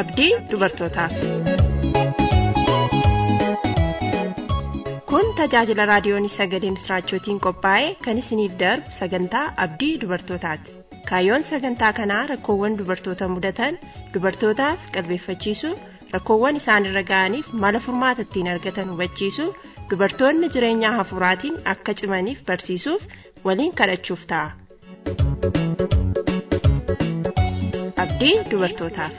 abdii dubartootaaf. Kun tajaajila raadiyoon sagalee misraachootiin qophaa'e kan isiniif darbu sagantaa abdii dubartootaati. Kaayyoon sagantaa kanaa rakkoowwan dubartoota mudatan dubartootaaf qalbeeffachiisuu rakkoowwan isaanirra ga'aniif mala furmaata ittiin argatan hubachiisuu dubartoonni jireenya hafuuraatiin akka cimaniif barsiisuuf waliin kadhachuuf ta'a. Abdii dubartootaaf.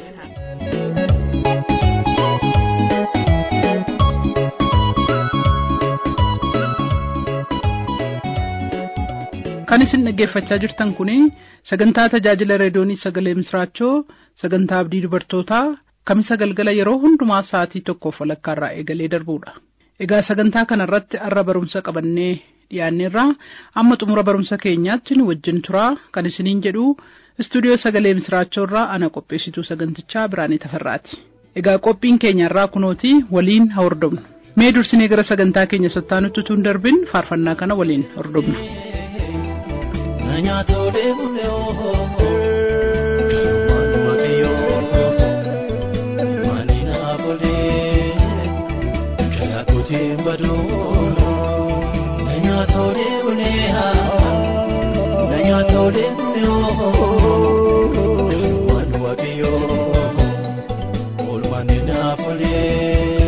Kan isin dhaggeeffachaa jirtan kun sagantaa tajaajila reediyoonii sagalee misraachoo sagantaa abdii dubartootaa kamisa galgala yeroo hundumaa sa'aatii tokkoof walakkaarraa eegalee darbuudha. Egaa sagantaa kanarratti arra barumsa qabannee dhiyaanneerraa amma xumura barumsa keenyaatti nu wajjin turaa kan isiniin jedhu istuudiyoo sagalee misraachoorraa ana qopheessituu sagantichaa Biraanee Tafarraati. Egaa qophiin keenyarraa kunooti waliin haa hordofnu. Mee dursinee gara sagantaa keenya sattaanutti utuu hin darbin faarfannaa kana waliin hordofna. Nyaatoolee bulee waan waaqayyoo maali naafolee karaa kootiin baduu nyaatoolee bulee nyaatoolee bulee waan waaqayyoo oolmaan naafolee.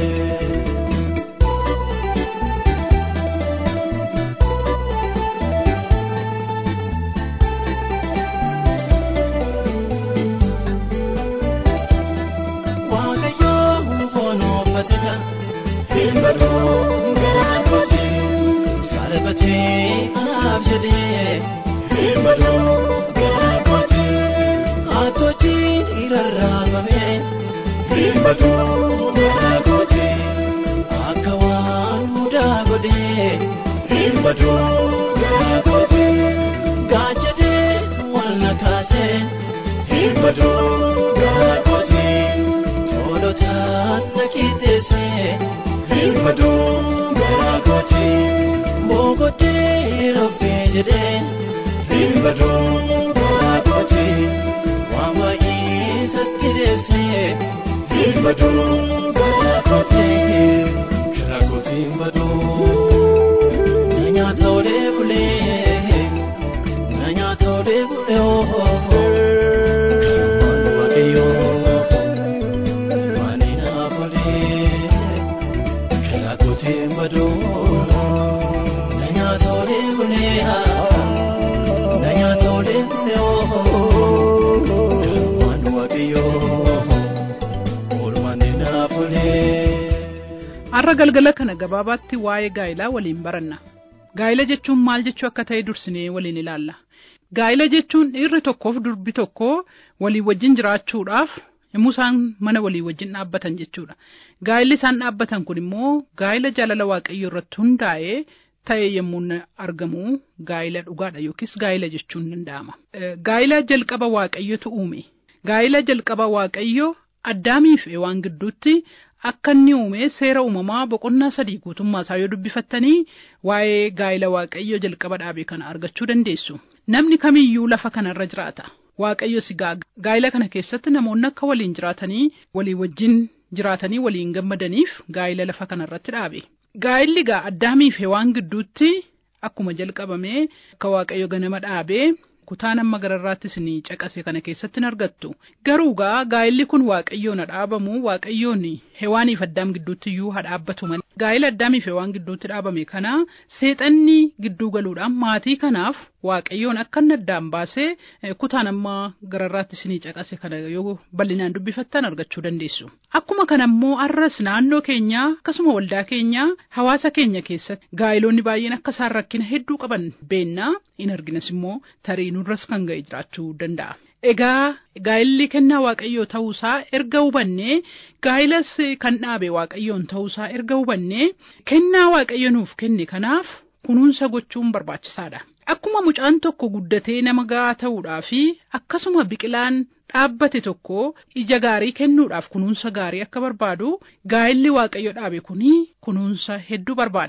Har'a galgala kana gabaabaatti waa'ee gaa'ilaa waliin baranna. Gaa'ila jechuun maal jechuu akka ta'e dursinee waliin ilaalla. Gaa'ila jechuun dhiirri tokkoof durbi tokko walii wajjin jiraachuudhaaf yommuu isaan mana walii wajjin dhaabbatan jechuudha. Gaa'illi isaan dhaabbatan kun immoo gaa'ila jaalala waaqayyoo irratti hundaa'ee ta'e yommuu argamu gaa'ila dhugaadha yookiis gaa'ila jechuun danda'ama. Gaa'ila jalqaba waaqayyotu uume. Gaa'ila jalqaba waaqayyoo addaamiif waan gidduutti akka inni uume seera uumamaa boqonnaa sadii guutummaa isaa yoo dubbifattanii waa'ee gaa'ila waaqayyoo jalqaba dhaabe kana argachuu dandeessu. Namni kamiyyuu lafa kanarra jiraata. Waaqayyo si gaa'ila kana keessatti namoonni akka waliin jiraatanii walii wajjin jiraatanii waliin gammadaniif gaa'ila lafa kanarratti dhaabe. Gaa'illi gaa addaamiif waan gidduutti akkuma jalqabame akka waaqayyo ganama dhaabee kutaan amma gararraatti isinii caqase kana keessatti hin argattu. Garuu gaa gaa'illi kun waaqayyoon haa dhaabamu waaqayyoon hewaaniif addaam gidduutti iyyuu haa dhaabbatu malee. Gaa'ila addaamiif hewaan gidduutti dhaabame kana seexanni gidduu galuudhaan maatii kanaaf waaqayyoon akka inni addaan baasee kutaan amma gararraatti isinii caqase kana yoo bal'inaan dubbifattan argachuu dandeessu. Akkuma kana immoo arras naannoo keenyaa akkasuma waldaa keenyaa hawaasa keenya keessatti gaa'iloonni baay'een akka isaan rakkina hedduu qaban beennaa in arginas immoo tarii nurras kan ga'e jiraachuu danda'a. Egaa gaa'illi kennaa waaqayyoo ta'uusaa erga hubannee gaa'ilas kan dhaabe waaqayyoon ta'uusaa erga hubannee kennaa waaqayyo nuuf kenne kanaaf kunuunsa gochuun barbaachisaadha. Akkuma mucaan tokko guddatee nama ga'aa ta'uudhaa fi akkasuma biqilaan dhaabbate tokko ija gaarii kennuudhaaf kunuunsa gaarii akka barbaadu gaa'illi waaqayyo dhaabe kuni kunuunsa hedduu barbaada.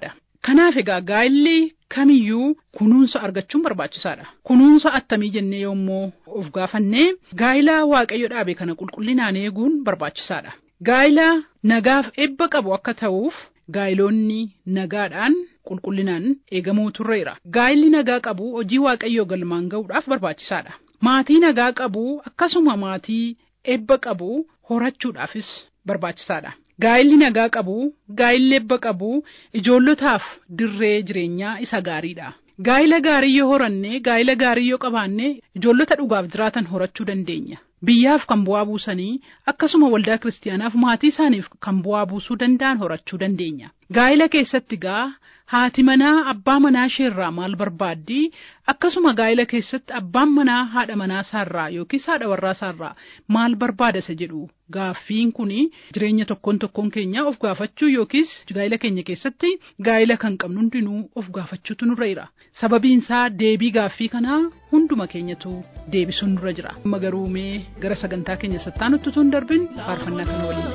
Kanaaf egaa gaa'illi kamiyyuu kunuunsa argachuun barbaachisaadha. Kunuunsa attamii jennee yommuu of gaafannee gaa'ila waaqayyo dhaabe kana qulqullinaan eeguun barbaachisaadha. Gaa'ila nagaaf eebba qabu akka ta'uuf gaa'iloonni nagaadhaan qulqullinaan eegamuu turreera. Gaa'illi nagaa qabu hojii waaqayyoo galmaan ga'uudhaaf barbaachisaadha. Maatii nagaa qabu akkasuma maatii eebba qabu horachuudhaafis barbaachisaadha. Gaa'illi nagaa qabu, gaa'illi eebba qabu ijoollotaaf dirree jireenyaa isa gaariidha. Gaa'ila gaarii yoo horanne, gaa'ila gaarii yoo qabaanne ijoollota dhugaaf jiraatan horachuu dandeenya. Biyyaaf kan bu'aa buusanii akkasuma waldaa kiristaanaaf maatii isaaniif kan bu'aa buusuu danda'an horachuu dandeenya. Gaa'ila keessatti gaa haati manaa abbaa manaa isheerraa maal barbaaddi akkasuma gaa'ila keessatti abbaan manaa haadha manaa isaarraa yookiis haadha warraa isaarraa maal barbaada isa jedhu gaaffiin kun jireenya tokkoon tokkoon keenya of gaafachuu yookiis gaa'ila keenya keessatti gaa'ila kan qabnu hundinuu of gaafachuutu nurra jira sababiin isaa deebii gaaffii kanaa hunduma keenyatu deebisuun nurra jira amma garuu mee gara sagantaa keenya sattaanutti tun darbin faarfannaa kana waliin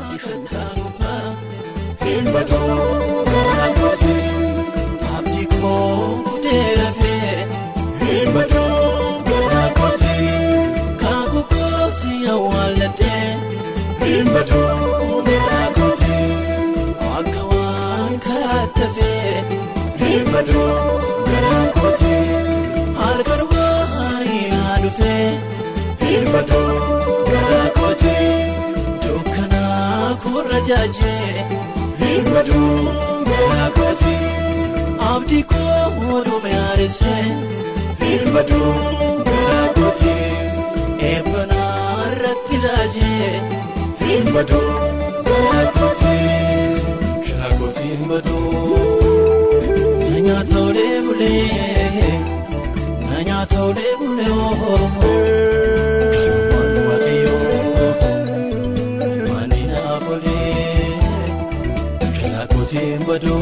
Abdi koo dhume arise birmadu gara kooti eebbana irratti laaje birmadu gara kooti gara kooti badu na nyaata olee bulee na nyaata olee bulee ooo waan waaqayyoo maani naaf olee gara kooti badu.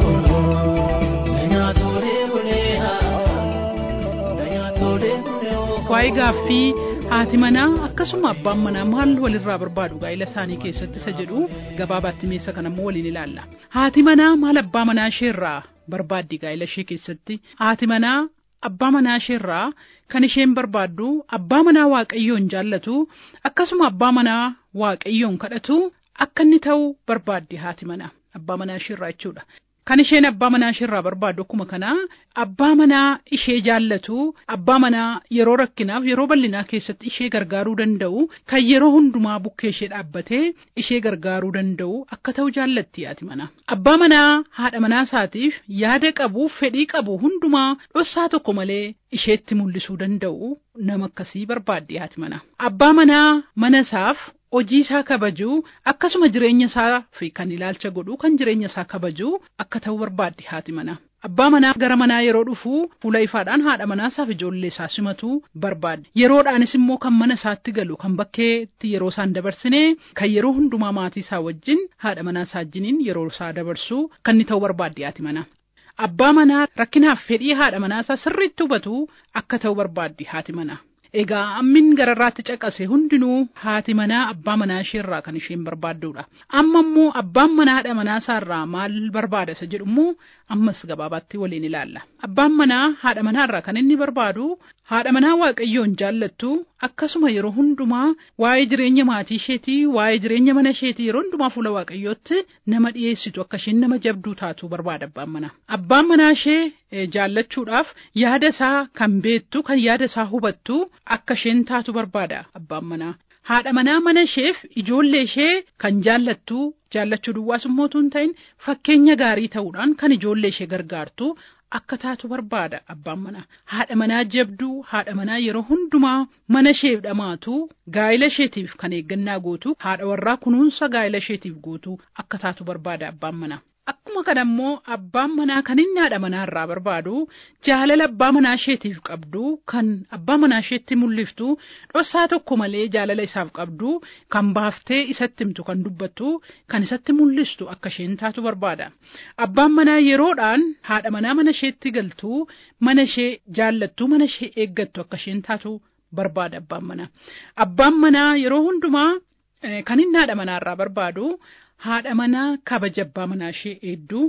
waa'ee gaaffii haati manaa akkasuma abbaan manaa maal walirraa barbaadu gaa'ila isaanii keessatti isa jedhu gabaabaatti meessa kanammoo waliin ilaalla. Haati manaa maal abbaa manaa isheerraa barbaaddi gaa'ila ishee keessatti haati manaa abbaa manaa isheerraa kan isheen barbaaddu abbaa manaa waaqayyoon jaallatu akkasuma abbaa manaa waaqayyoon kadhatu akka inni ta'u barbaaddi haati manaa abbaa manaa isheerraa jechuudha. Kan isheen abbaa manaa isheerraa barbaaddu akkuma kanaa abbaa manaa ishee jaallatu abbaa manaa yeroo rakkinaaf yeroo bal'inaa keessatti ishee gargaaruu danda'u kan yeroo hundumaa bukkee ishee dhaabbatee ishee gargaaruu danda'u akka ta'u jaallatti haati manaa. Abbaa manaa haadha manaa isaatiif yaada qabu fedhii qabu hundumaa dhossaa tokko malee isheetti mul'isuu danda'u nama akkasii barbaaddi haati manaa. Abbaa manaa mana isaaf hojii isaa kabajuu akkasuma jireenya isaa fi kan ilaalcha godhu kan jireenya isaa kabajuu akka ta'u barbaaddi haati manaa. Abbaa manaa gara manaa yeroo dhufu fuula ifaadhaan haadha manaa isaaf ijoollee isaa simatu barbaaddi. Yeroodhaanis immoo kan mana isaatti galu kan bakkeetti yeroo isaan dabarsine kan yeroo hundumaa maatii isaa wajjin haadha manaa isaa wajjiniin yeroo isaa dabarsu kan inni ta'u barbaaddi haati manaa. Abbaa manaa rakkinaaf fedhii haadha manaa isaa sirriitti hubatu akka ta'u barbaaddi haati manaa. Egaa ammin gararraatti caqase hundinuu haati manaa abbaa manaa isheerraa kan isheen barbaaddudha. Amma immoo abbaan manaa haadha manaa isaarraa maal barbaada isa jedhu immoo ammas gabaabaatti waliin ilaalla. Abbaan manaa haadha manaarraa kan inni barbaadu haadha manaa waaqayyoon jaallattu akkasuma yeroo hundumaa waa'ee jireenya maatii isheetii waa'ee jireenya mana isheetii yeroo hundumaa fuula waaqayyootti nama dhiyeessitu akka isheen nama jabduu taatu barbaada abbaan manaa. Abbaan manaa ishee jaallachuudhaaf yaada isaa kan beektu kan yaada isaa hubattu akka isheen taatu barbaada abbaan manaa. Haadha manaa mana isheef ijoollee ishee kan jaallattu jaallachuu duwwaas immoo hin ta'in fakkeenya gaarii ta'uudhaan kan ijoollee ishee gargaartu akka taatu barbaada abbaan manaa. Haadha manaa jabduu haadha manaa yeroo hundumaa mana isheef dhamaatu gaa'ila isheetiif kan eeggannaa gootu haadha warraa kunuunsa gaa'ila isheetiif gootu akka taatu barbaada abbaan manaa. Akkuma kana immoo abbaan manaa kan inni haadha manaa irraa barbaadu jaalala abbaa manaa isheetiif qabdu kan abbaa manaa isheetti mul'iftu dhossaa tokko malee jaalala isaaf qabdu kan baaftee isatti himtu kan dubbattu kan isatti mul'istu akka isheen taatu barbaada. Abbaan manaa yeroodhaan haadha manaa mana isheetti galtu mana ishee jaallattu mana ishee eeggattu akka isheen taatu barbaada abbaan manaa. Abbaan manaa yeroo hundumaa kan inni haadha manaa irraa barbaadu. haadha manaa kabaja abbaa manaa ishee eedduu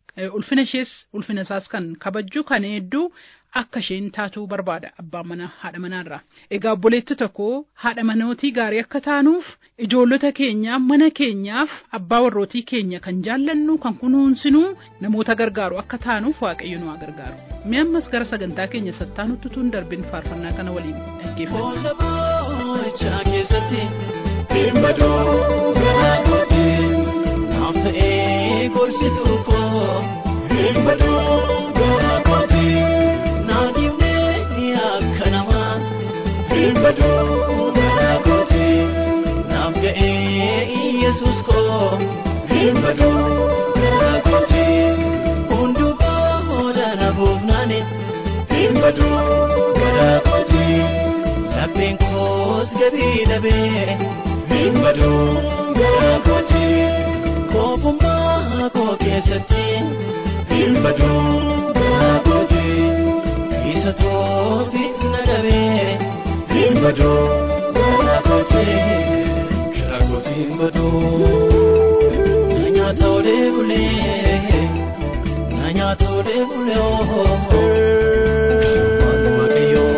ulfina ishees ulfina isaas kan kabajju kan hedduu akka isheen taatuu barbaada abbaan manaa haadha manaarraa. Egaa obboleetti tokko haadha manootii gaarii akka taanuuf ijoollota keenyaaf mana keenyaaf abbaa warrootii keenya kan jaallannu kan kunuunsinu namoota gargaaru akka taanuuf waaqayyo nu haa gargaaru. Mee ammas gara sagantaa keenya sattaanutti tun darbin faarfannaa kana waliin dhaggeeffatu. Boolla boo'ichaa keessatti birmaduu garaa kooti naaf ta'ee gorsituu koo birmaduu garaa kooti naaf dhibnee akka namaa birmaduu garaa kooti naaf ga'ee Yesuus koo birmaduu garaa kooti hunduu booda na buufnaane birmaduu garaa kooti. Lapheen koos gabii dhabee birmaduu garaa kooti koofummaa koo keessatti birmaduu garaa kooti isa toofiit na dhabee birmaduu garaa kooti garaa kootiin baduu na nyaata olee bulee na nyaata olee bulee ooo waanuma kiyyoo.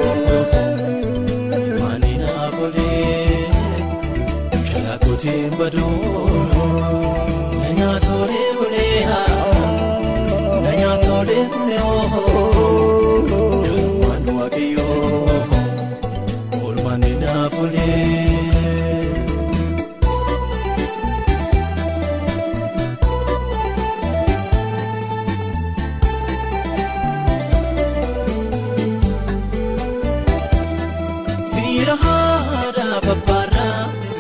Kalakotiin baduu na nyaatoolee bulee na nyaatoolee bulee waan waaqayyoo oolmaan ni naafulee. Fiira haadhaa babbaarraa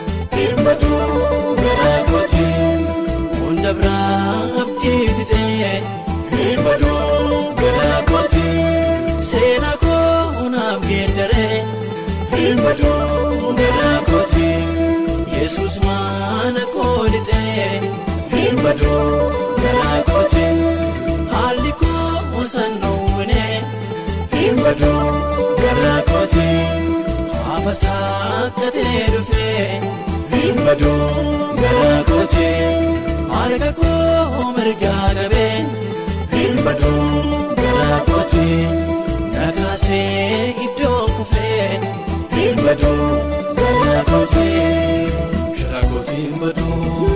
birmaduu garaa kooti hunda biraa abdii fixee birmaduu garaa kooti seenaa koo naaf geeddaree birmaduu garaa kooti yesus maana koo lixee birmaduu garaa kooti haalli koo sannuunee birmaduu garaa kooti. Afasaa katee dhufee birmaduu garaa kooti harka koo mirgaa qabee birmaduu garaa kooti nakaasee iddoo kufee birmaduu garaa kooti garaa kootiin baduu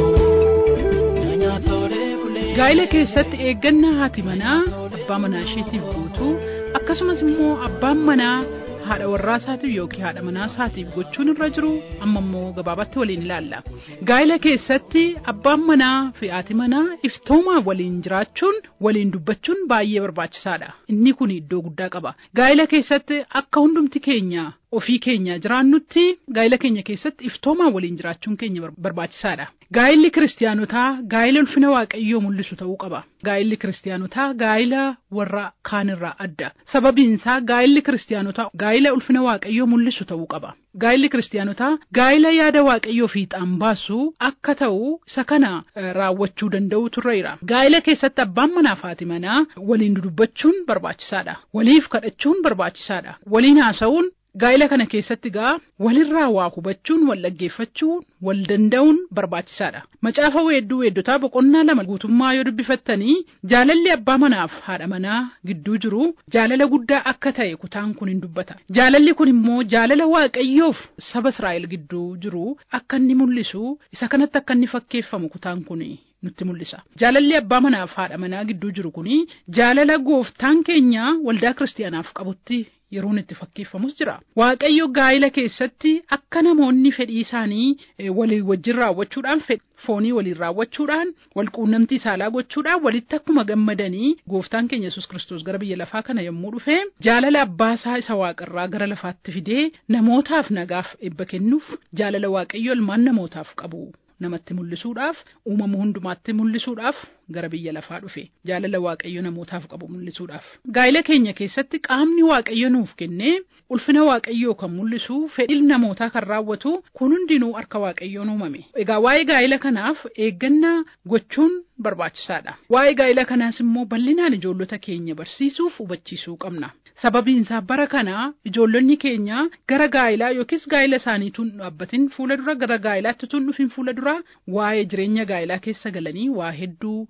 na nyaatoolee bulee. Gaa'ila keessatti eeggannaa haati manaa abbaa manaa isheetiif guutuu akkasumas immoo abbaan manaa haadha warraa isaatiif yookiin haadha manaa isaatiif gochuun irra jiru amma immoo gabaabatti waliin ilaalla. Gaa'ila keessatti abbaan manaa fi haati manaa iftoomaa waliin jiraachuun waliin dubbachuun baay'ee barbaachisaadha. Inni kun iddoo guddaa qaba. Gaa'ila keessatti akka hundumti keenya ofii keenya jiraannutti gaa'ila keenya keessatti iftoomaa waliin jiraachuun keenya barbaachisaadha. Gaa'illi kiristaanotaa gaa'ila ulfina waaqayyoo mul'isu ta'uu qaba. Gaa'illi kiristaanotaa gaa'ila warra kaanirraa adda. Sababiin isaa gaa'illi kiristaanotaa gaa'ila ulfina waaqayyoo mul'isu ta'uu qaba. Gaa'illi kiristaanotaa gaa'ila yaada waaqayyoo fiixaan baasu akka ta'u isa kana raawwachuu danda'u turreera. Gaa'ila keessatti abbaan manaa fi haati manaa waliin dudubbachuun barbaachisaadha. Waliif kadhachuun barbaachisaadha. Waliin haasa'uun Gaa'ila kana keessatti gaa walirraa waa hubachuun wal dhaggeeffachuun wal danda'uun barbaachisaadha. Macaafa weedduu weeddotaa boqonnaa lama guutummaa yoo dubbifattanii jaalalli abbaa manaaf haadha manaa gidduu jiru jaalala guddaa akka ta'e kutaan kun hin dubbata. Jaalalli kun immoo jaalala waaqayyoof saba Israa'el gidduu jiru akka inni mul'isu isa kanatti akka inni fakkeeffamu kutaan kun nutti mul'isa. Jaalalli abbaa manaaf haadha manaa gidduu jiru kuni jaalala gooftaan keenya waldaa kiristaanaaf qabutti yeroon itti fakkeeffamus jira. Waaqayyo gaa'ila keessatti akka namoonni fedhii isaanii walii wajjin raawwachuudhaan foonii waliin raawwachuudhaan wal quunnamtii saalaa gochuudhaan walitti akkuma gammadanii gooftaan keenya yesus kiristoos gara biyya lafaa kana yommuu dhufe jaalala abbaasaa isa waaqarraa gara lafaatti fidee namootaaf nagaaf eebba kennuuf jaalala waaqayyo ilmaan namootaaf qabu. namatti mul'isuudhaaf uumama hundumaatti mul'isuudhaaf gara biyya lafaa dhufe jaalala waaqayyo namootaaf qabu mul'isuudhaaf. Gaa'ila keenya keessatti qaamni waaqayyo nuuf kennee ulfina waaqayyoo kan mul'isu fedhii namootaa kan raawwatu kun hundinuu harka waaqayyoon uumame. Egaa waa'ee gaa'ila kanaaf eeggannaa gochuun barbaachisaadha. Waa'ee gaa'ila kanaas immoo bal'inaan ijoollota keenya barsiisuuf hubachiisuu qabna. Sababiin isaa bara kana ijoollonni keenya gara gaa'ilaa yookiis gaa'ila isaaniituun dhaabbatin fuula dura gara gaa'ilaatti tun dhufin fuula dura waa'ee jireenya gaa'ilaa keessa galanii waa hedduu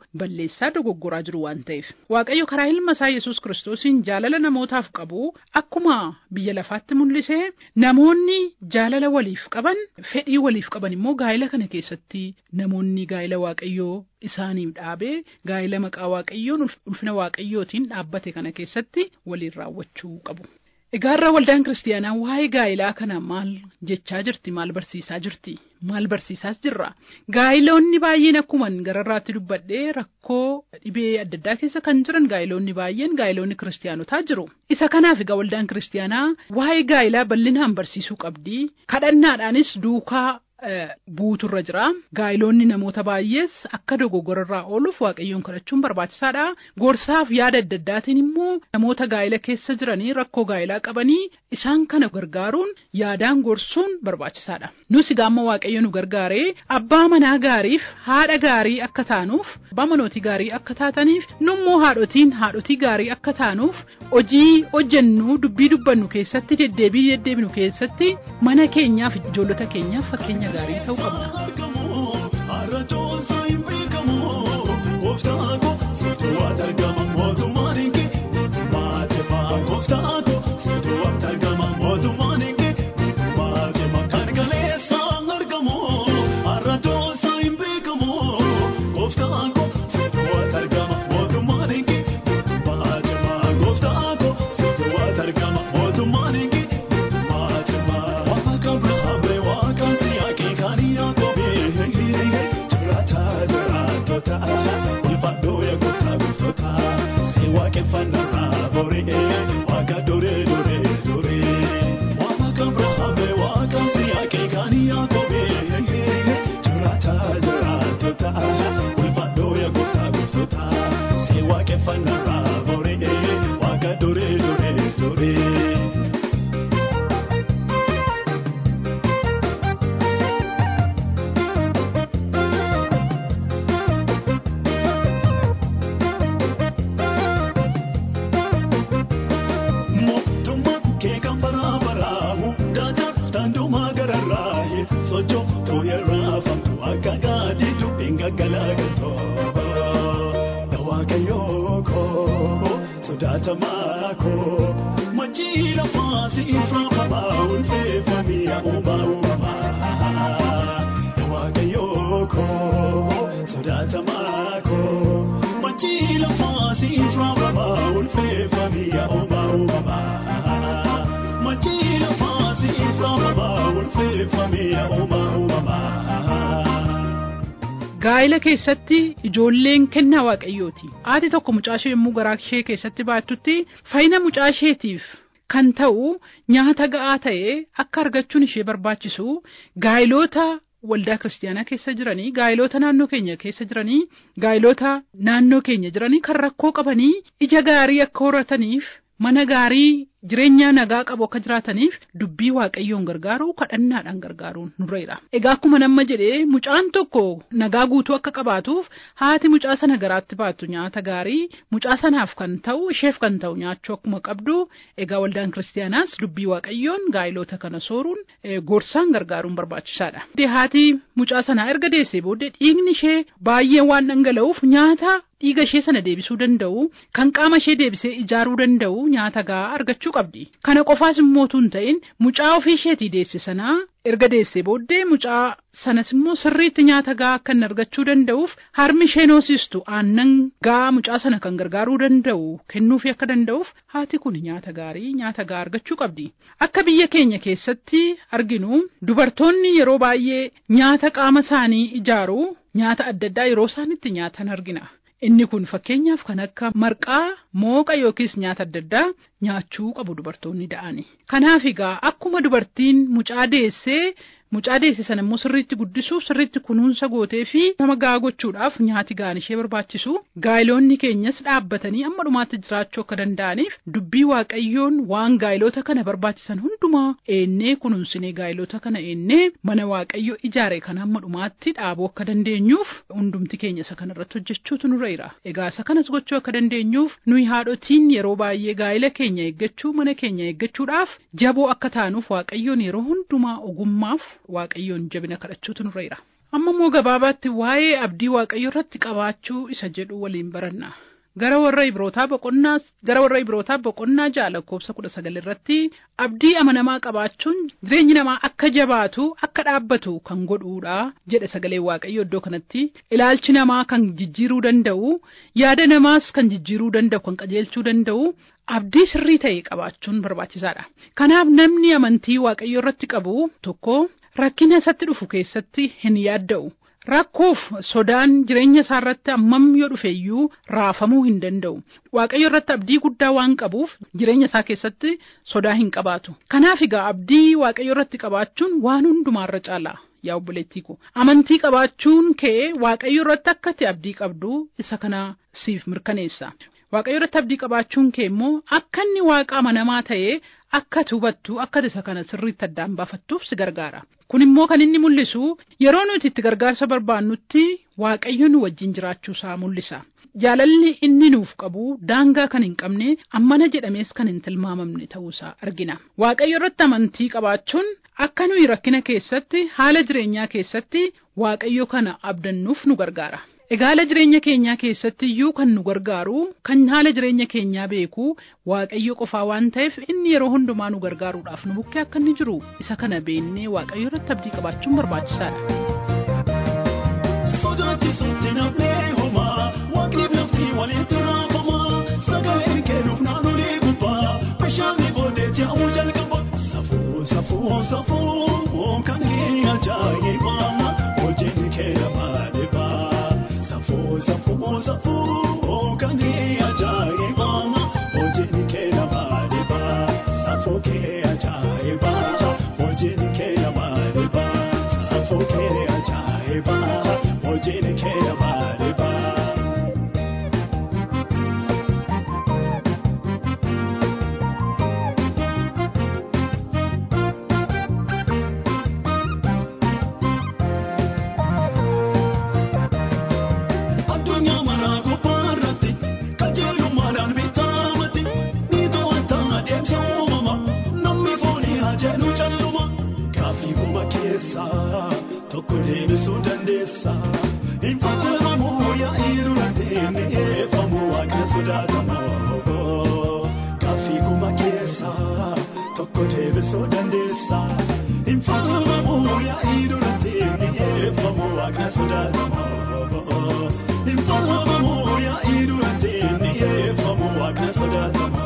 balleessaa dogoggoraa jiru waan ta'eef waaqayyo karaa ilma isaa yesus kiristoosiin jaalala namootaaf qabu akkuma biyya lafaatti mul'ise namoonni jaalala waliif qaban fedhii waliif qaban immoo gaa'ila kana keessatti namoonni gaa'ila waaqayyoo isaaniif dhaabee gaa'ila maqaa waaqayyoon ulfina waaqayyootiin dhaabbate kana keessatti waliin raawwachuu qabu. Egaarraa waldaan kiristaanaa waa'ee gaa'ilaa kana maal jechaa jirti maal barsiisaa jirti maal barsiisaas jirra gaa'iloonni baay'een akkuma gararraatti dubbadhee rakkoo dhibee adda addaa keessa kan jiran gaa'iloonni baay'een gaa'iloonni kiristaanotaa jiru isa kanaaf egaa waldaan kiristaanaa waa'ee gaa'ilaa bal'inaan barsiisuu qabdi kadhannaadhaanis duukaa buuturra jira gaa'iloonni namoota baay'ees akka dogoggorarraa ooluuf waaqayyoon kadhachuun barbaachisaadha gorsaaf yaada adda addaatiin immoo namoota gaa'ila keessa jiranii rakkoo gaa'ilaa qabanii isaan kana gargaaruun yaadaan gorsuun barbaachisaadha nus gaamma waaqayyo nu gargaaree abbaa manaa gaariif haadha gaarii akka taanuuf abbaa manootii gaarii akka taataniif nummoo haadhotiin haadhotii gaarii akka taanuuf hojii hojjennu dubbii dubbannu keessatti deddeebii deddeebinu keessatti mana keenyaaf ijoollota keenyaaf fakkeenya gaarii ta'uu qabna. gaa'ila keessatti ijoolleen kennaa waaqayyooti haati tokko mucaashee yommuu garaa ishee keessatti baattutti fayyina mucaasheetiif kan ta'u nyaata ga'aa ta'e akka argachuun ishee barbaachisu gaa'ilota waldaa kiristaanaa keessa jiranii gaa'ilota naannoo keenya keessa jiranii gaa'ilota naannoo keenya jiranii kan rakkoo qabanii ija gaarii akka horataniif mana gaarii jireenya nagaa qabu akka jiraataniif dubbii waaqayyoon gargaaru kadhannaadhaan gargaaruun nurreera. Egaa akkuma nama jedhee mucaan tokko nagaa guutuu akka qabaatuuf haati mucaa sana garaatti baattu nyaata gaarii mucaa sanaaf kan ta'u isheef kan ta'u nyaachuu akkuma qabdu egaa waldaan kiristaanaas dubbii waaqayyoon gaa'ilota kana sooruun gorsaan gargaaruun barbaachisaadha. Haati mucaa sanaa erga deessee booddee dhiigni ishee baay'ee waan dhangala'uuf nyaata dhiiga ishee sana deebisuu danda'u kan qaama ishee deebisee ijaaruu danda'u nyaata gahaa argachuu qabdi. Kana qofaas immoo tun ta'in mucaa ofii isheetii deesse sanaa erga deessee booddee mucaa sanas immoo sirriitti nyaata gahaa akka inni argachuu danda'uuf harmi isheen hoosistu aannan gahaa mucaa sana kan gargaaruu danda'u kennuufii akka danda'uuf haati kun nyaata gaarii nyaata gahaa argachuu qabdi. Akka biyya keenya keessatti arginu dubartoonni yeroo baay'ee nyaata qaama isaanii ijaaru nyaata adda addaa yeroo isaan itti nyaatan argina. Inni kun fakkeenyaaf kan akka marqaa mooqa yookiis nyaata adda addaa nyaachuu qabu dubartoonni da'ani. Kanaaf egaa akkuma dubartiin mucaa deessee mucaa deesse sana immoo sirriitti guddisuuf sirriitti kunuunsa gootee fi nama gahaa gochuudhaaf nyaati gahaan ishee barbaachisu gaa'iloonni keenyas dhaabbatanii amma dhumaatti jiraachuu akka danda'aniif dubbii waaqayyoon waan gaa'ilota kana barbaachisan hundumaa eennee kunuunsinee gaa'ilota kana eennee mana waaqayyo ijaare kana amma dhumaatti dhaabuu akka dandeenyuuf hundumti keenya isa kanarratti hojjechuutu nurra jira. Egaa isa kanas gochuu akka dandeenyuuf nuyi haadhotiin yeroo baay'ee gaa'ila keenya eeggachuu mana keenya eeggachuudhaaf jaboo akka taanuuf waaqayyoon yeroo hundumaa ogummaaf waaqayyoon jabina kadhachuutu nurra jira. Amma immoo gabaabaatti waa'ee abdii waaqayyo irratti qabaachuu isa jedhu waliin baranna. Gara warra Ibrootaa boqonnaa gara warra Ibrootaa boqonnaa ja'a lakkoofsa kudha sagal irratti abdii amanamaa qabaachuun jireenyi namaa akka jabaatu akka dhaabbatu kan godhuudha jedhe sagalee waaqayyo iddoo kanatti ilaalchi namaa kan jijjiiruu danda'u yaada namaas kan jijjiiruu danda'u kan qajeelchuu danda'u abdii sirrii ta'e qabaachuun barbaachisaadha. Kanaaf namni amantii waaqayyo irratti qabu tokko rakkina isatti dhufu keessatti hin yaadda'u. Rakkoof sodaan jireenya isaa irratti hammam yoo dhufe iyyuu raafamuu hin danda'u. Waaqayyo irratti abdii guddaa waan qabuuf jireenya isaa keessatti sodaa hin qabaatu. Kanaaf egaa abdii waaqayyo irratti qabaachuun waan hundumaarra caala. Yaa obboleettii ko amantii qabaachuun kee waaqayyo irratti akka ati abdii qabdu isa kana siif mirkaneessa. Waaqayyo irratti abdii qabaachuun kee immoo akka inni waaqa amanamaa ta'ee akka ati hubattu akka ati isa kana sirriitti addaan baafattuuf si gargaara. Kun immoo kan inni mul'isu yeroo nuti itti gargaarsa barbaannutti waaqayyo nu wajjin jiraachuusaa mul'isa. Jaalalli inni nuuf qabu daangaa kan hin qabne ammana jedhamees kan hin tilmaamamne ta'uusaa argina. Waaqayyo irratti amantii qabaachuun akka nuyi rakkina keessatti haala jireenyaa keessatti waaqayyo kana abdannuuf nu gargaara. Egaa haala jireenya keenyaa keessatti iyyuu kan nu gargaaru kan haala jireenya keenyaa beeku waaqayyo qofaa waan ta'eef inni yeroo hundumaa nu gargaaruudhaaf nu bukkee akka inni jiru isa kana beennee waaqayyo irratti abdii qabaachuun barbaachisaadha. Sodaachisuutti namni homaa waaqni lafti walitti raafamaa sagaleen kennuuf naannolee gubbaa bishaanni boodee jaa'uu jalqaba safuu safuu safuu kan ajaa'ibaa hojiin kee lafa dhibaa safuu safuu safuu kan ajaa'ibaa hojiin kee lafa dhibaa safuu kee ajaa'ibaa hojiin kee lafa dhibaa safuu kee ajaa'ibaa hojiin kee lafa dhibaa. addunyaa maraa gubbaarratti qajeelummaadhaan beekamati ni to'ata adeemsa uumama namni foonii haa jedhu calluma gaaffii kuma keessaa tokko deebisuu dandeessa hin fakkaatamu yaa'ii duratti ni eeffamu waaqa sodaatamu gaaffii kuma keessaa tokko deebisuu dandeessa hin fakkaatamu yaa'ii duratti ni eeffamu waaqa sodaatamu. Infalamu yaa'ii duratti ni eeffamu waaqa sodaatamu.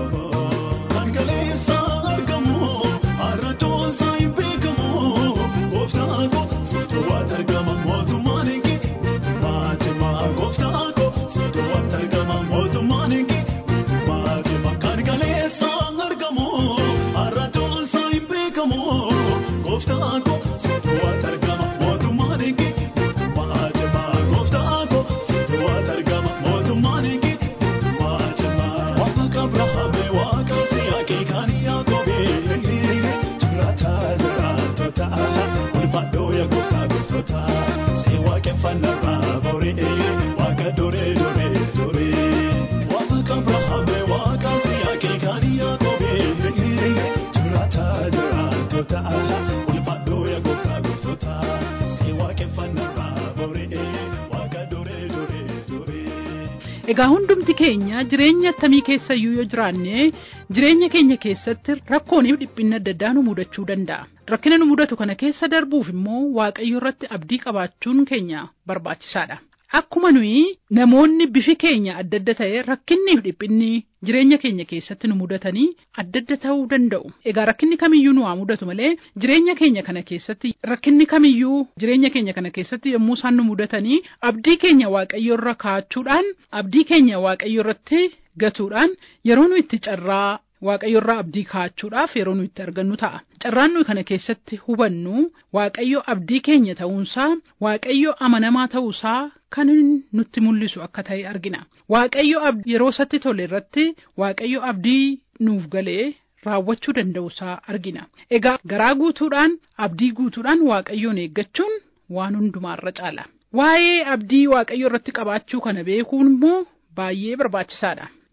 Hargaleessa argamu har'a toonsa hin beekamu. Gooftaa ko situ waat argama mootummaan kee mootummaa cimaa. Gooftaa ko situ waat argama mootummaan kee mootummaa cimaa. Hargaleessa argamu har'a toonsa hin beekamu. Gooftaa ko situ waat argama mootummaan kee mootummaa cimaa. Gooftaa ko situ waat argama mootummaan kee mootummaa cimaa. Waaqa Abrahaame waaqa Siyaaqee kan Yaaqoobee jiraata jiraatota ulfaadhoo yaa gooftaa gooftota si waaqeffannarraa boree waaqa duree duree duree. Waaqa Abrahaame waaqa Siyaaqee kan Yaaqoobee jiraata jiraatota ulfaadhoo yaa gooftaa gooftota si waaqeffannarraa boree waaqa duree duree duree. Egaa hundumti keenya jireenya attamii keessa iyyuu yoo jiraanne jireenya keenya keessatti rakkooniif dhiphinna adda addaa nu mudachuu danda'a. Rakkina nu mudatu kana keessa darbuuf immoo waaqayyo irratti abdii qabaachuun keenya barbaachisaadha. Akkuma nuyi namoonni bifi keenya adda adda ta'e rakkinniif dhiphinni jireenya keenya keessatti nu mudatanii adda adda ta'uu danda'u. Egaa rakkinni kamiyyuu nu haa mudatu malee jireenya keenya kana keessatti rakkinni kamiyyuu jireenya keenya kana keessatti yommuu isaan nu mudatanii abdii keenya waaqayyo irra kaa'achuudhaan abdii keenya waaqayyo irratti gatuudhaan yeroo nu itti carraa Waaqayyo irraa abdii kaa'achuudhaaf yeroo nu itti argannu ta'a. Carraan nuyi kana keessatti hubannu Waaqayyo abdii keenya ta'uunsaa, Waaqayyo amanamaa ta'uusaa kan nutti mul'isu akka ta'e argina. Waaqayyo yeroo isatti tole irratti Waaqayyo abdii nuuf galee raawwachuu danda'uusaa argina. Egaa garaa guutuudhaan abdii guutuudhaan Waaqayyoon eeggachuun waan hundumaarra caala. Waa'ee abdii Waaqayyo irratti qabaachuu kana beekuun immoo baay'ee barbaachisaadha.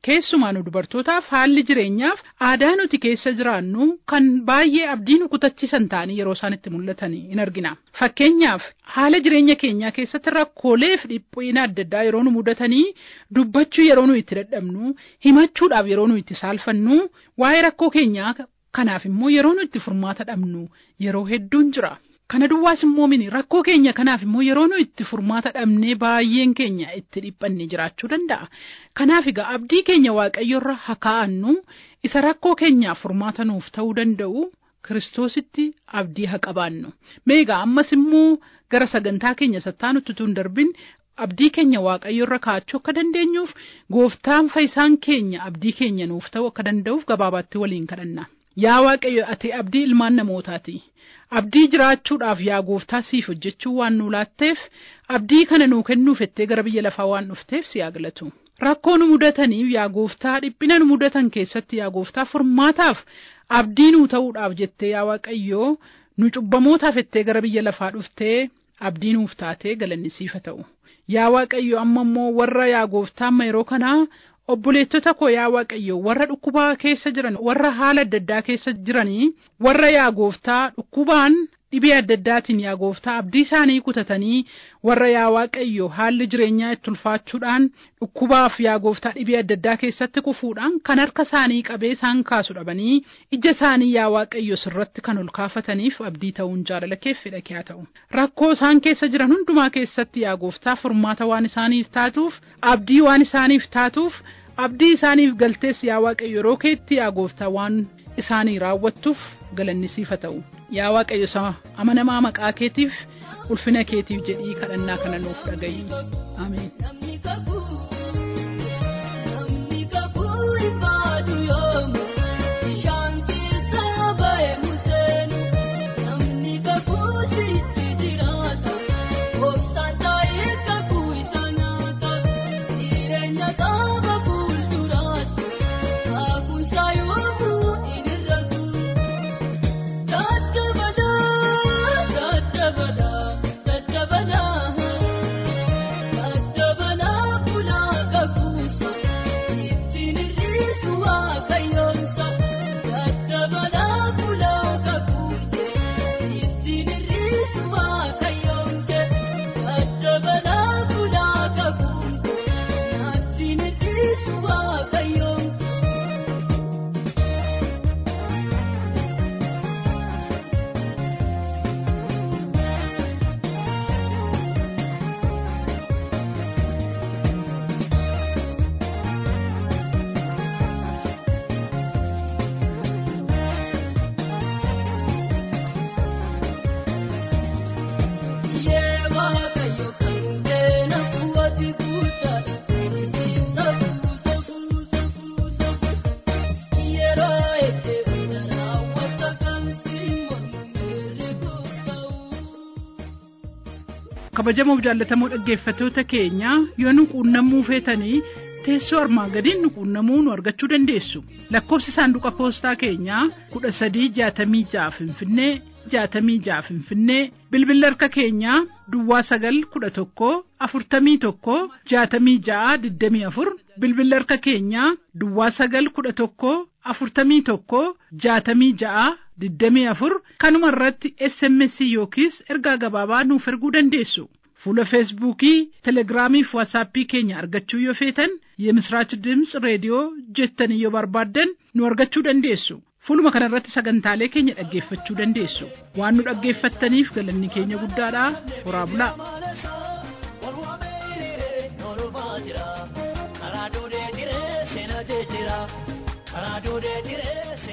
keessumaa nu dubartootaaf haalli jireenyaaf aadaa nuti keessa jiraannu kan baay'ee abdii nu kutachiisan ta'anii yeroo isaan itti mul'atan in argina. Fakkeenyaaf haala jireenya keenyaa keessatti rakkoolee fi dhiphina adda addaa yeroo nu mudatanii dubbachuu yeroo nu itti dadhabnu himachuudhaaf yeroo nu itti saalfannu waa'ee rakkoo keenyaa kanaaf immoo yeroo nu itti furmaata dhabnu yeroo hedduun jira. Kana duwwaas immoo mini rakkoo keenya kanaaf immoo yeroo nu itti furmaata dhabnee baay'een keenya itti dhiphanne jiraachuu danda'a. Kanaaf egaa abdii keenya waaqayyoorra haa kaa'annu isa rakkoo keenyaaf furmaata nuuf ta'uu danda'u kiristoositti abdii haa qabaannu. Mee egaa ammas immoo gara sagantaa keenya sattaanutti tun darbin abdii keenya waaqayyoorra kaa'achuu akka dandeenyuuf gooftaan fayyisaan keenya abdii keenya nuuf ta'uu akka danda'uuf gabaabaatti waliin kadhanna. Yaa waaqayyo ati abdii ilmaan namootaati. Abdii jiraachuudhaaf yaa gooftaa siif hojjechuu waan nu laatteef abdii kana nuu kennuuf jettee gara biyya lafaa waan dhufteef si haa galatu. Rakkoo nu mudataniif yaa gooftaa dhiphina nu mudatan keessatti yaa gooftaa furmaataaf abdii nuu ta'uudhaaf jettee yaa waaqayyoo nu cubbamootaaf jettee gara biyya lafaa dhuftee abdii nuuf taatee galanni siif haa ta'u. Yaa waaqayyo amma immoo warra yaa gooftaa amma yeroo kanaa obboleettota koo yaa waaqayyo warra dhukkubaa keessa jiran warra haala adda addaa keessa jiranii warra yaa gooftaa dhukkubaan dhibee adda addaatiin yaa gooftaa abdii isaanii kutatanii warra yaa waaqayyo haalli jireenyaa itti ulfaachuudhaan dhukkubaaf yaa gooftaa dhibee adda addaa keessatti kufuudhaan kan harka isaanii qabee isaan kaasu dhabanii ija isaanii yaa waaqayyo sirratti kan ol kaafataniif abdii ta'uun jaalala keef fedha kee haa ta'u rakkoo isaan keessa jiran hundumaa keessatti yaa gooftaa furmaata waan isaaniif taatuuf abdii waan isaaniif taatuuf abdii isaaniif galtees yaa waaqayyo yeroo keetti yaa gooftaa waan isaanii raawwattuuf galanni siif haa ta'u yaa waaqayyo sama amanamaa maqaa keetiif ulfina keetiif jedhii kadhannaa kana nuuf dhagayi ameen. Namni kakuu namni kakuu ifaatu yoomu bishaan keessa ba'e museenu namni kakuu sitti jiraata obsaan taa'ee kakuu isa nyaata jireenya qaba fuulduraatti kakuusaa yoomuu hin irratu daddabadaa daddabadaa daddabadaa. Daddabalaa bulaa kakuusa ittiin hir'isu waaqayyoonsa daddabalaa bulaa kakuute ittiin hir'isu waaqayyoonke daddabalaa bulaa kakuute ittiin hir'isu waaqayyoonke. Yee waaqayyo kan keena kuwwati kuusaadha ibsa kuusa kuusa kuusa yeroo eegee hunda raawwata kan simboon mirrikuusa'u. kabajamoo fi jaallatamoo dhaggeeffattoota keenya yoo nu quunnamuu feetanii teessoo armaan gadiin nu quunnamuu nu argachuu dandeessu lakkoofsi saanduqa poostaa keenyaa kudha sadii jaatamii ja'a finfinnee jaatamii ja'a finfinnee bilbilli harka keenyaa duwwaa sagal kudha tokko afurtamii tokko jaatamii ja'a digdamii afur bilbilli harka keenyaa duwwaa sagal kudha tokko afurtamii tokko jaatamii ja'a digdamii afur kanuma irratti sms yookiis ergaa gabaabaa nuuf erguu dandeessu fuula feesbuukii telegiraamii fi waatsaappii keenya argachuu yoo feetan የምስራች ድምፅ ሬዲዮ jettanii yoo barbaaddan nu argachuu dandeessu fuuluma kana irratti sagantaalee keenya dhaggeeffachuu dandeessu waan nu dhaggeeffattaniif galanni keenya guddaadha horaa bulaa Karaa duudee diree seenaa jee jira. Karaa duudee diree seenaa.